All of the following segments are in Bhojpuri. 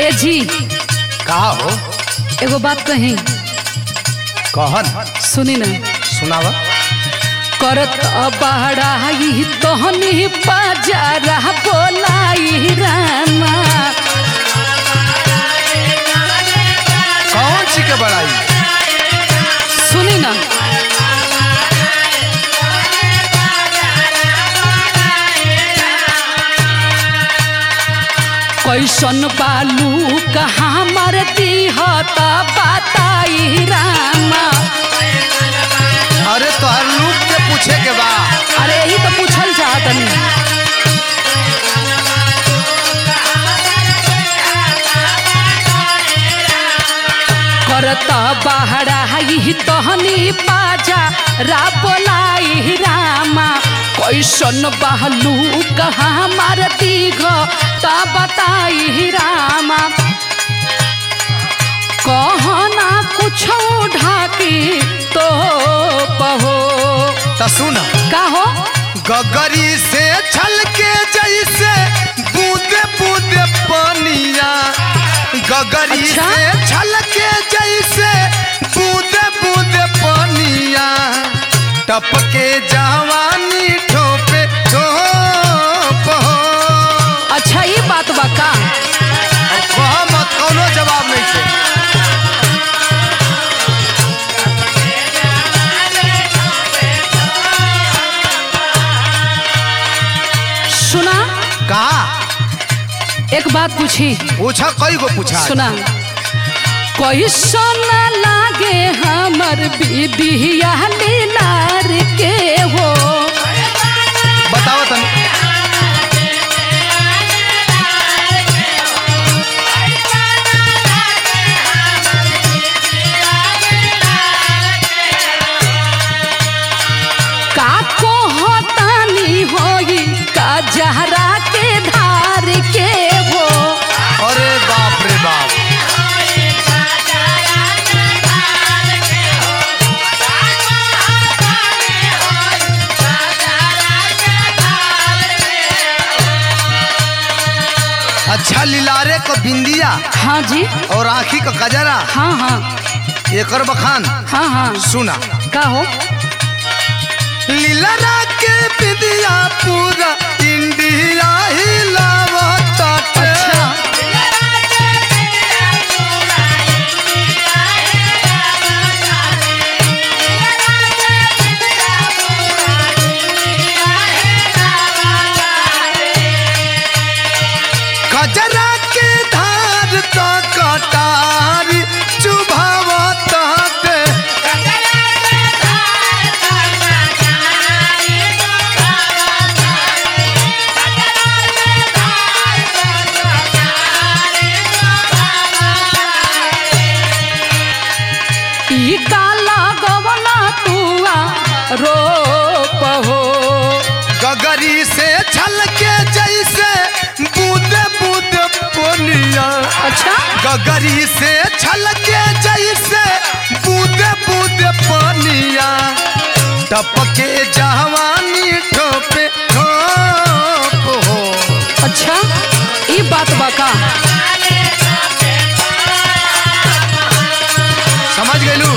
ए जी का हो एगो बात कही कहन सुनी ना सुनावा करत बहराई तोहनी बाजारा बोलाई रामा कौन सी के बड़ाई सुनी ना कैसन बालू कहाँ मर दीहत बताई रामा अरे तोहर लूक के पूछे के बा अरे यही तो पूछल चाहतनी करत बहराई तहनी बाजा रा बोलाई रामा कैसन बहलू कहाँ मारती घ ता बताई रामा कहना कुछ ढाकी तो पहो त सुन का हो गगरी से छल के जैसे बूंदे बूंदे पानिया गगरी अच्छा? से छल के जैसे बूंदे बूंदे पानिया टपके जवानी ठोपे ठोप हो अच्छा ये बात बा का अब कह मत कौनो जवाब नहीं छे सुना का एक बात पूछी पूछा कई गो पूछा सुना कैसन लागे हमर विधिया लीलार के हो बताओ तनी का कोहतानी होई का जहरा के धार के हो अरे बाप रे बाप अच्छा लिलारे को बिंदिया हाँ जी और आँखी का कजरा हाँ हाँ एकर बखान हाँ हाँ सुना का हो लीलरा के बिंदिया पूरा इंडिया हिलावता अच्छा कजरा के धार तो कटारी चुभावता के ई काला गवना तुआ रोप हो गगरी से छल के जैसे बूंदे बूंदे पोनिया अच्छा गगरी से छल के जैसे बूंदे बूंदे पानिया टपके जवानी ठोपे ठोप हो अच्छा ई बात बा का समझ गेलू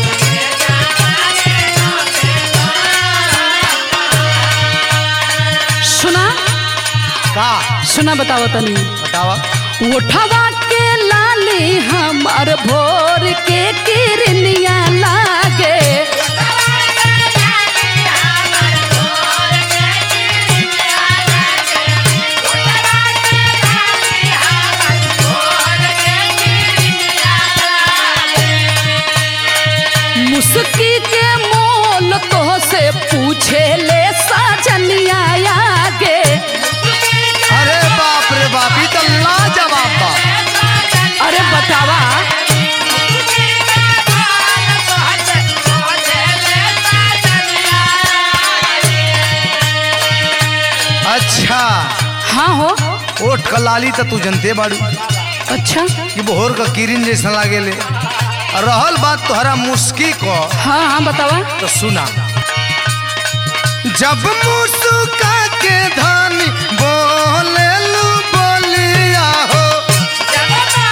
सुना का सुना बताओ तनी बतावा उठवा के लाली हमार भोर के किरनिया लागे मुस्की के मोल तो से पूछे ले साजनिया आगे अरे बाप रे बाप ई तो लाजवाब बा अरे बतावा अच्छा हाँ हो ओट कलाली तो तू जनते बाड़ू अच्छा कि भोर का किरिन जैसा लागेले और रहल बात तोहरा मुस्की को हाँ हाँ बतावा तो सुना जब मुस्का के धानी बोले लू बोलिया हो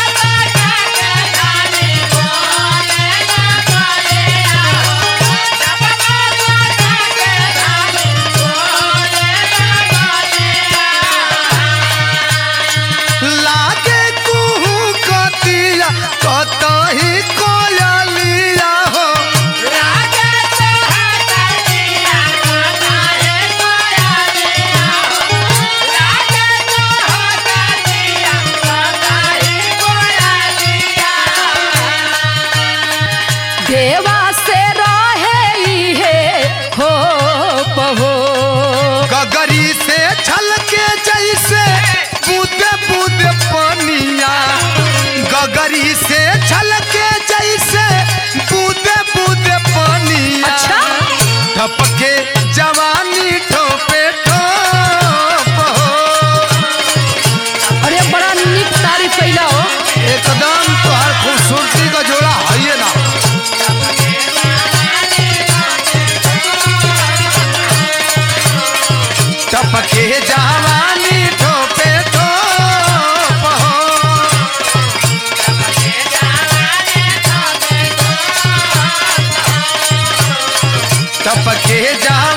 के जाला